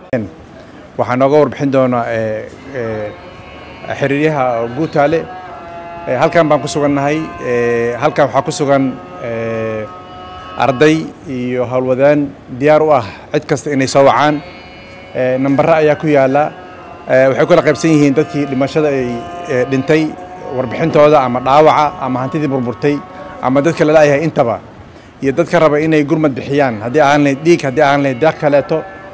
waxaa nooga warbixin doonaa xiriiryaha guutaale halkan baan ku sugannahay halkan waxaa ku sugan arday iyo howlwadaan diyaar u ah cid kasta inay soo wacaan nambare ayaa ku yaala waxay kula qaybsan yihiin dadkii dhimashada ay dhintay warbixintooda ama dhaawaca ama hantidii burburtay ama dadka la la'yahay intaba iyo dadka raba inay gurmad bixiyaan haddii ahaan lahayd dhiig haddii ahaan lahayd deeq kaleeto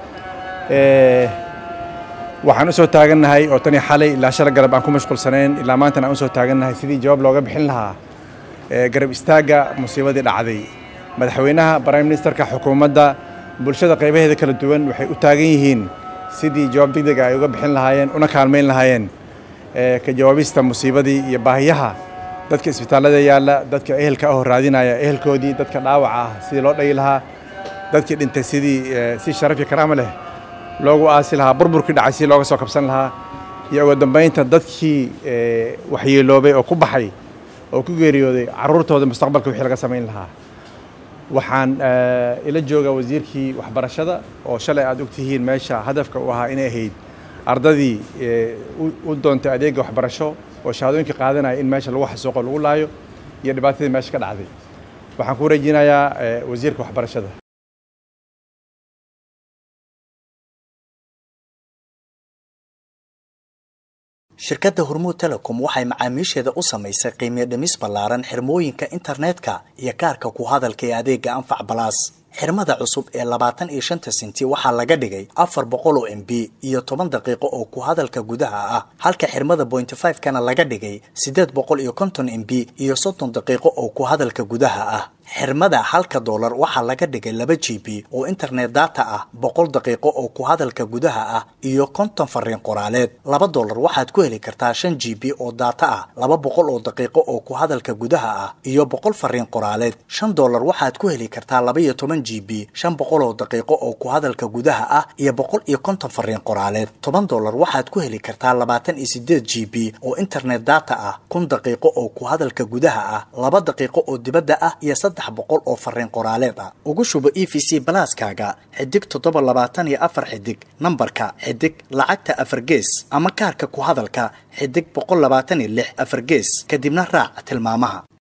waxaan u soo taagannahay oo tanii xalay ilaa shala garab aan ku mashquulsanayn ilaa maantana aan u soo taagannahay sidii jawaab looga bixin lahaa garab istaagga musiibadii dhacday madaxweynaha prime ministerka xukuumadda bulshada qaybaheeda kala duwan waxay u taagan yihiin sidii jawaab degdega ay uga bixin lahaayeen una kaalmayn lahaayeen ka jawaabista musiibadii iyo baahiyaha dadka isbitaallada yaalla dadka ehelka ahoo raadinaya ehelkoodii dadka dhaawaca ah sidii loo dhagi lahaa dadkii dhintay sidii si sharaf iyo karaama leh loogu aasi lahaa burburkii dhacay sidii looga soo kabsan lahaa iyo ugu dambaynta dadkii waxyeeloobay oo ku baxay oo ku geeriyooday carruurtooda mustaqbalka wixii laga samayn lahaa waxaan ila joogaa wasiirkii waxbarashada oo shalay aad og tihiin meesha hadafka u ahaa inay ahayd ardadii u doontay adeega waxbarasho oo shahaadooyinka qaadanaya in meesha lagu xasuuqo lagu laayo iyo dhibaatadii meesha ka dhacday waxaan ku wareejinayaa wasiirka waxbarashada shirkadda hormuud telecom waxay macaamiisheeda u samaysay qiimiyo dhimis ballaaran xirmooyinka internetka iyo kaarka ku hadalka ee adeega anfac balaas xirmada cusub ee labaatan iyo shanta senti waxaa laga dhigay afar boqol oo m b iyo toban daqiiqo oo ku hadalka gudaha ah halka xirmada bointy five kana laga dhigay siddeed boqol iyo konton m b iyo soddon daqiiqo oo ku hadalka gudaha ah xirmada halka doolar waxaa laga dhigay laba g b oo internet data ah boqol daqiiqo oo ku hadalka gudaha ah iyo konton fariin qoraaleed laba doolar waxaad ku heli kartaa shan g b oo data ah laba boqol oo daqiiqo oo ku hadalka gudaha ah iyo boqol fariin qoraaleed shan doolar waxaad ku heli kartaa laba iyo toban g b shan boqol oo daqiiqo oo ku hadalka gudaha ah iyo boqol iyo konton fariin qoraaleed toban doolar waxaad ku heli kartaa labaatan iyo sideed g b oo internet data ah kun daqiiqo oo ku hadalka gudaha ah laba daqiiqo oo dibadda ah iyo boqol oo fariin qoraaleed ah ugu shubo e v c balaaskaaga xidig toddoba labaatan iyo afar xidig nambarka xidig lacagta afar gees ama kaarka ku hadalka xidig boqol labaatan iyo lix afar gees kadibna raac tilmaamaha